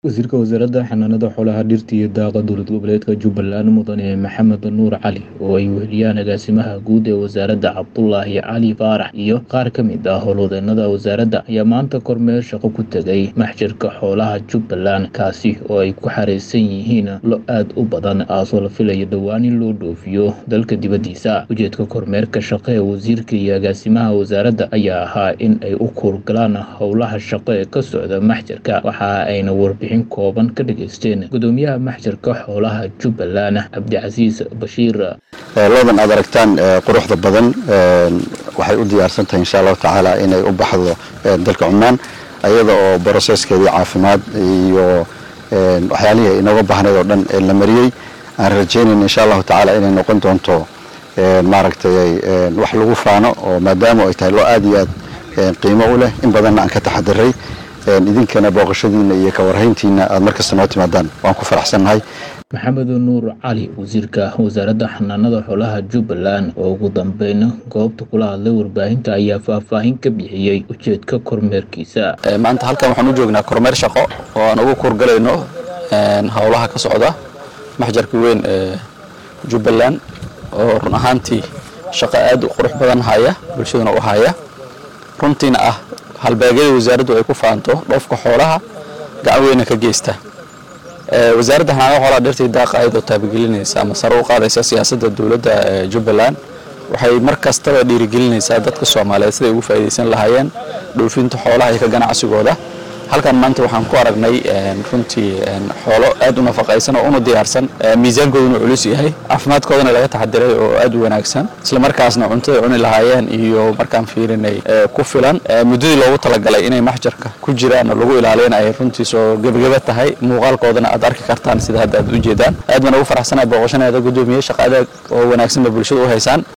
Wasiirka Wasaaradda Xanaanada Xoolaha, Dhirta iyo Daaqa Dowlad Goboleedka Jubbaland Mudane Maxamed Nuur Cali oo ay weheliyaan agaasimaha guud ee wasaaradda Cabdulaahi Cali Faarax iyo qaar ka mid ah howlwadeennada wasaaradda ayaa maanta kormeer shaqo ku tegay maxjarka xoolaha Jubbaland kaasi oo ay ku xareysan yihiin lo aad u badan kaasoo la filayo dhowaan in loo dhoofiyo dalka dibaddiisa ujeedka kormeerka shaqo ee wasiirka iyo agaasimaha wasaaradda ayaa ahaa in ay u kuurgalaan howlaha shaqo ee ka socda maxjarka waxa ayna warbixin kooban ka dhageysteen gudoomiyaha maxjarka xoolaha Jubbaland Cabdicasiis Bashiir loodan aad aragtaan quruxda badan waxay u diyaarsan tahay insha allahu tacaala inay u baxdo dalka cumaan ayada oo broseskeedii caafimaad iyo waxyaalihii inooga baahnayd oo dhan la mariyey aan rajaynayn insha allahu tacaala inay noqon doonto maaragtay wax lagu faano oo maadaama ay tahay loo aad iyo aad qiimo u leh in badanna aan ka taxadiray idinkana booqashadiina iyo ka warhayntiina aad markasta noo timaadaan waan ku faraxsannahay maxamed nuur cali wasiirka wasaaradda xanaanada xoolaha jubbaland oo ugu dambeyn goobta kula hadlay warbaahinta ayaa faahfaahin ka bixiyey ujeedka kormeerkiisa maanta halkan waxaan u joognaa kormeer shaqo oo aan ugu kuurgalayno howlaha ka socda maxjarka weyn ee jubbaland oo run ahaantii shaqo aad u qurux badan haya bulshaduna u haya runtiina ah halbeegyada wasaaraddu ay ku faanto dhoofka xoolaha gacan weyna ka geysta wasaaradda xanaanada xoolaha dhirta iyo daaqa ayadoo taabagelinaysa ama sare u qaadaysa siyaasadda dowladda jubbaland waxay mar kastaba dhiirigelinaysaa dadka soomaaliyeed siday ugu faa'iidaysan lahaayeen dhoofinta xoolaha iyo ka ganacsigooda halkan maanta waxaan ku aragnay runtii xoolo aad u nafaqaysan oo una diyaarsan miisaankooduna culus yahay caafimaadkoodana laga taxadiray oo aad u wanaagsan isla markaasna cuntada cuni lahaayeen iyo markaan fiirinay ku filan muddadii loogu talagalay inay maxjarka ku jiraan oo lagu ilaaliyana ay runtii soo gebageba tahay muuqaalkoodana aad arki kartaan sida hadda aad u jeedaan aad baan ugu faraxsanahay booqashaneeda guddoomiye shaqo adag oo wanaagsan ba bulshada u haysaan